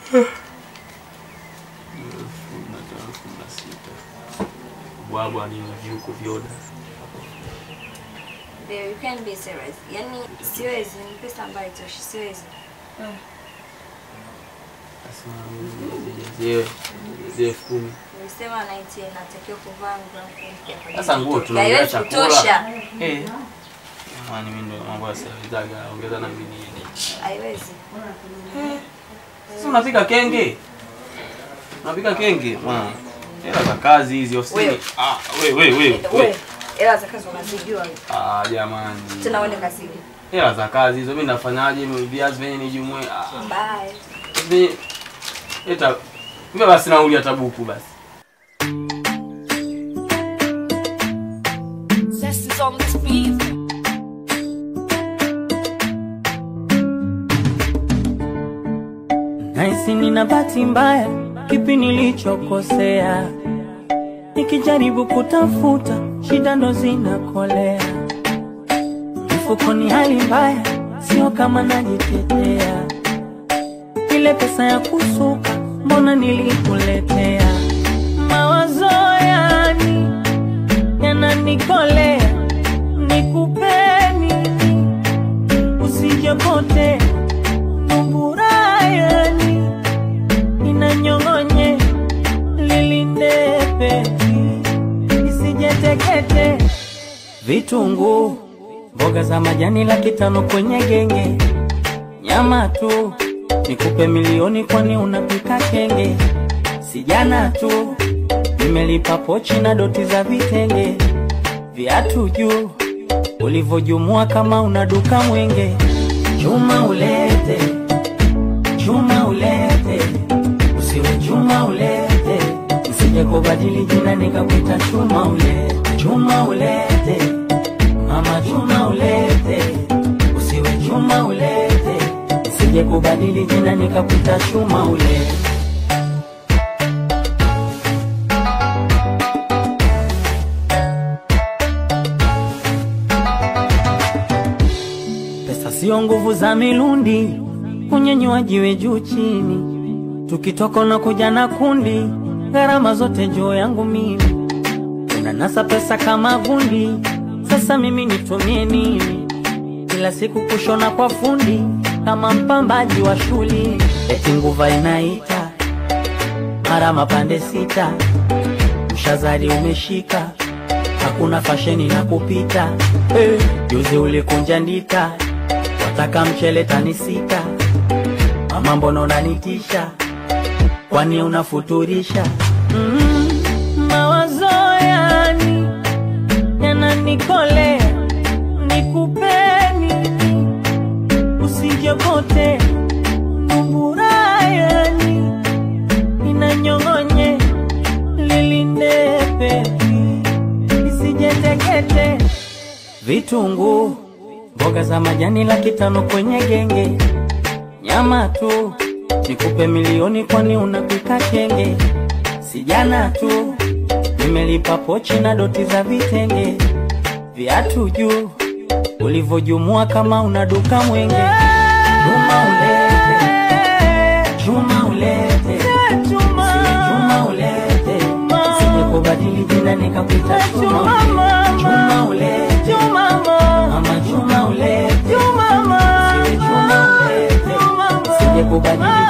elfu na tano elfu na sita bwabwa ni viuko vyoda Babe, you can't be serious. Yaani siwezi, ni pesa ambayo itoshi, siwezi. sasa elfu kumi Nilisema 90 natakiwa kuvaa nguo mpya kwa Sasa ajili ya nguo mtoto. tunaongea Haiwezi chakula. kutosha. Eh. Jamani mimi ndo mambo ya sawizaga ongeza na mimi nini. Haiwezi. Sasa unapika kenge? Unapika kenge? Mwana. Hela za kazi hizi ofisini. Wewe. Ah, we we we. we. Wewe, hela za kazi unazijua. Ah, jamani. Tena uende kazini. Hela za kazi hizo mimi nafanyaje mimi viazi venye nijumue. Ah. Bye. Mimi eta mimi basi nauli ya tabuku basi. Zest is on this beat. Naisi nina bahati mbaya, kipi nilichokosea? Nikijaribu kutafuta, shida ndo zinakolea. Mfukoni hali mbaya, sio kama najitetea. Ile pesa ya kusuka, mbona nilikuletea? Mawazo yani yananikolea, nikupeni usijopotea Numburayani inanyong'onye lilindepe isijetekete vitunguu mboga za majani laki tano kwenye genge nyama tu nikupe milioni kwani unapika kenge sijana tu nimelipa pochi na doti za vitenge viatu juu ulivyojumua kama una duka mwenge chuma ulete chuma ulete usiwe chuma ulete usije kubadili jina nikakuita chuma ulete chuma ulete mama chuma ulete usiwe chuma ulete usije kubadili jina nikakuita chuma ulete Pesa sio nguvu za milundi, kunyenyua jiwe juu chini, tukitoka na kuja na kundi, gharama zote juu yangu mimi, unanasa pesa kama gundi. Sasa mimi nitumie nini? Kila siku kushona kwa fundi kama mpambaji wa shuli, eti nguva inaita mara mapande sita, mshazadi umeshika hakuna fasheni na kupita hey. Juzi ulikunja ndita, wataka mchele tani sita, mama mbona unanitisha, kwani unafuturisha? mm, mawazo yani yananikolea, nikupeni usijopote numburayani inanyong'onye lilindepe isijetekete vitunguu mboga za majani laki tano kwenye genge nyama tu nikupe milioni kwani unapika kenge sijana tu nimelipa pochi na doti za vitenge viatu juu ulivyojumua kama una duka mwenge chuma ulete chuma ulete Siwe chuma ulete sije kubadili jina nikakuita chuma ulete chuma ulete mama chuma ulete Siwe chuma ulete sije kubadili